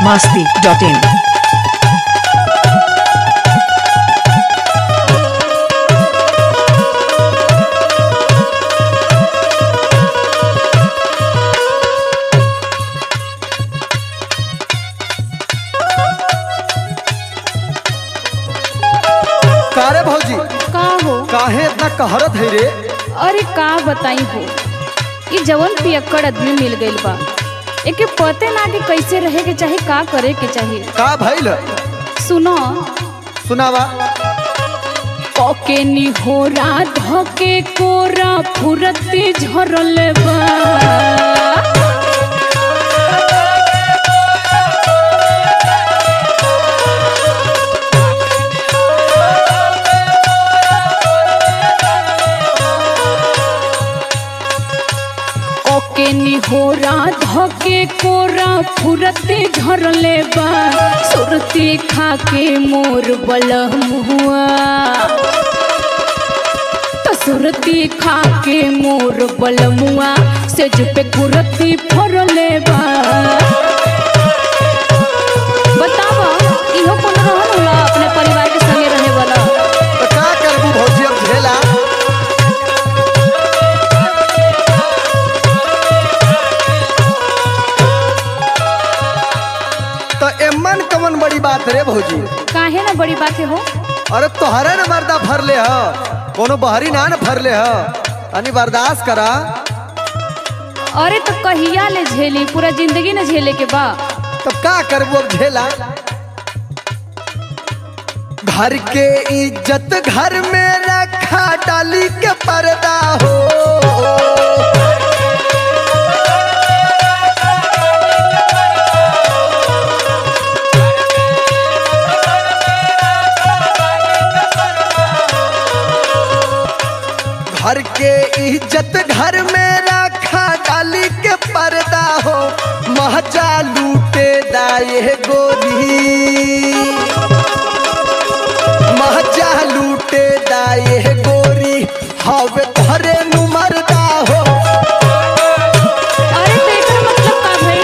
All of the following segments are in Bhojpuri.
masti.in. कारे भौजी का हो काहे इतना कहरत है रे अरे का बताई हो ई जवन पियक्कड़ आदमी मिल गइल बा एके पते ना कि कैसे रहे के चाही का करे के चाही का भइल सुनो सुनावा ओके निहोरा धके कोरा फुरती झरल बा ओके निहोरा धके कोरा फुरती झरले बा सुरती खाके मोर बलहुआ सुरती खाके मोर बलमुआ से पे कुरती फरले बा बतावा इहो कौन रहन होला अपने परिवार के संगे रहे वाला तो का करबू भौजी अब झेला तो एमन कमन बड़ी बात रे भौजी काहे ना बड़ी बात है हो अरे तोहरे न मर्दा फरले ह कोनो बहरी ना न फरले ह तनी बर्दाश्त करा अरे तो कहिया ले झेली पूरा जिंदगी न झेले के बा तो का करबू अब झेला घर के इज्जत घर में रखा डाली के पर्दा हो घर के इज्जत घर में रखा डाली के पर्दा हो महजा लूटे दाए गोरी महजा लूटे दाए गोरी हवे धरे नु मरदा हो अरे तो एकर मतलब का भाई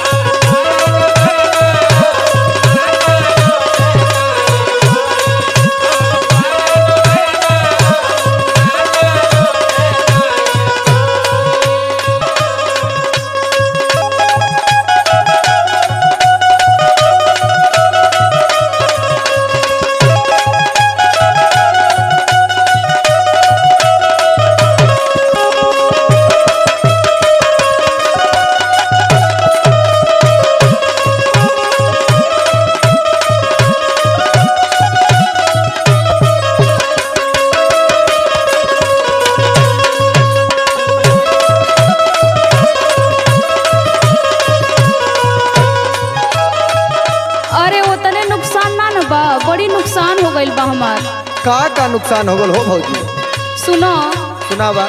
अरे ओतने नुकसान ना न बा बड़ी नुकसान हो गइल बा हमार का का नुकसान हो गल हो भौजी सुनो सुनावा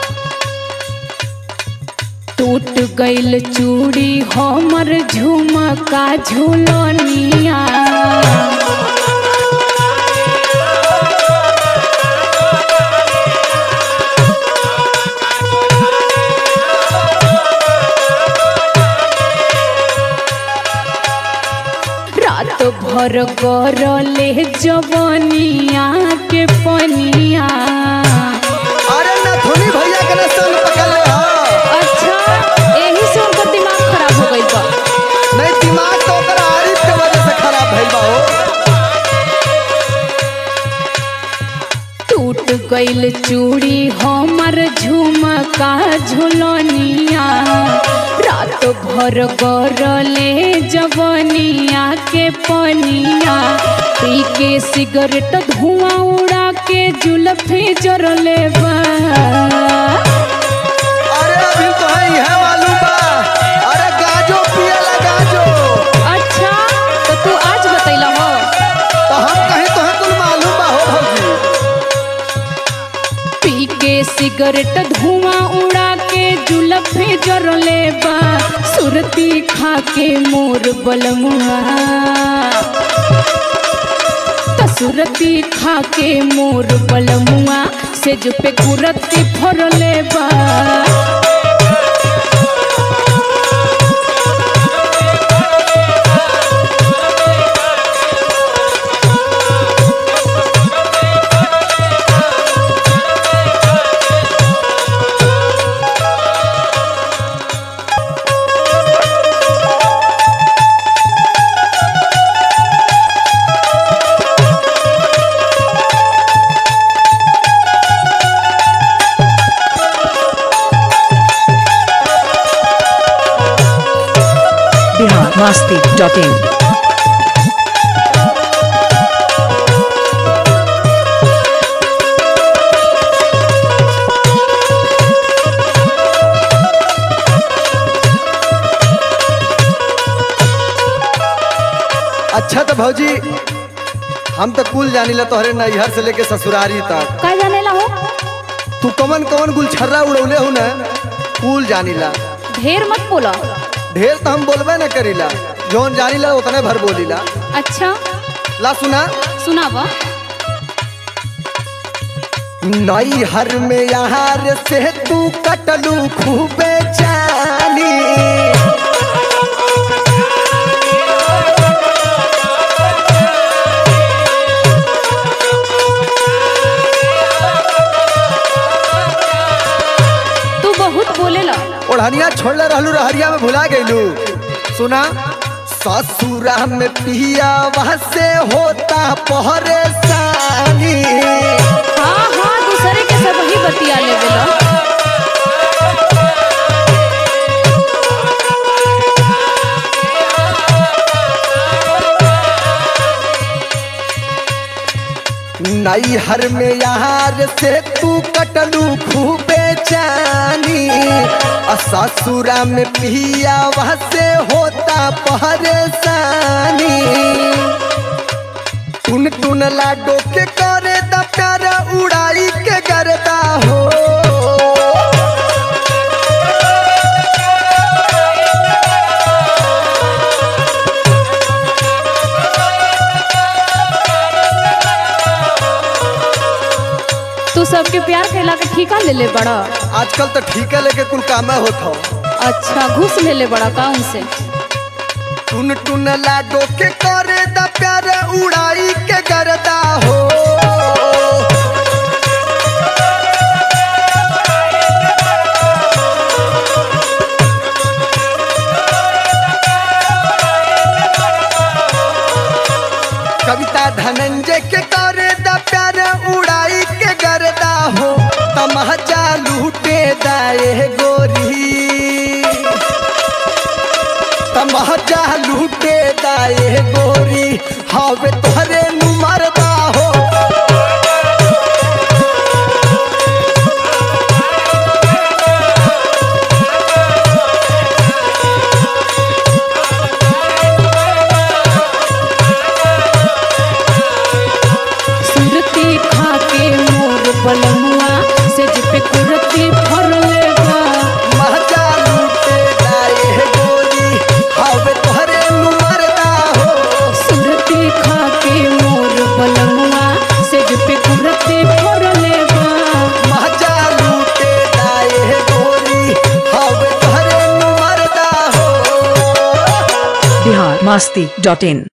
टूट गइल चूड़ी हमर झुमका झुलनिया रात भर करले जवनिया के पनिया अरे नथुनी भैया के न संग पकड़ ले हा अच्छा यही से उनका दिमाग खराब हो गई बा नहीं दिमाग तो ओकर आरिफ के वजह से खराब भइल बा हो टूट गइल चूड़ी हमर झुमका झुलनिया रात भर गरले जवनिया के पनिया पी के सिगरेट धुआं उड़ा के जुलफी जरले बा अरे अभी तो है यह मालूम बा अरे गाजो पियला गाजो अच्छा तो तू आज बतैला हो तो हम कहीं तो है कुल मालूम बा हो भौजी पी के सिगरेट धुआं उड़ा के जुलफे जरले बा सुरती खा के मोर बलमुआ त सुरती खा के मोर बलमुआ से जो पे कुरती फरले बा masti.in. अच्छा तो भौजी हम तो कुल जानिला तोहरे नैहर से लेके ससुरारी तक का जानेला हो तू कवन कवन गुलछर्रा उड़ौले हो ना कुल जानिला ढेर मत बोला ढेर तो हम बोलबे न करीला जौन जानिला उतने भर बोलीला अच्छा ला सुना सुनावा नैहर में यार से तू कटलू खूबे जानी तू बहुत बोलेला ओढ़निया छोड़ले रहलू रहरिया में भुला गईलू सुना ससुरा में पिया वहाँ से होता परेशानी हाँ हाँ दूसरे के सब ही बतिया लेवेला नैहर में यार से तू कटलू खूबे जानी आ ससुरा में पिया वहाँ से होता परेशानी टुन टुन लाडो के करे द प्यार उड़ाई के करता हो तू सबके प्यार कैला के ठीका ले ले बड़ा आजकल तो ठीके लेके कुल काम होत हो अच्छा घूस ले ले बड़ा का उनसे टुन टुन लाडो के करे द प्यार उड़ाई के करता हो कविता धनंजय के करे द प्यार उड़ाई के करता हो तमहजा लूटे दाए गोरी तमहजा लूटे दाए गोरी हवे तोहरे नु मरदा हो सुरती खा के मोर बलमुआ से पे कुरती भर लेगा महजा लूटे दाए गोरी हवे तोहरे नु मरदा हो सुरती खा के मोर बलमुआ से पे कुरती भर लेगा महजा लूटे दाए गोरी हवे तोहरे नु मरदा हो Bihar masti.in.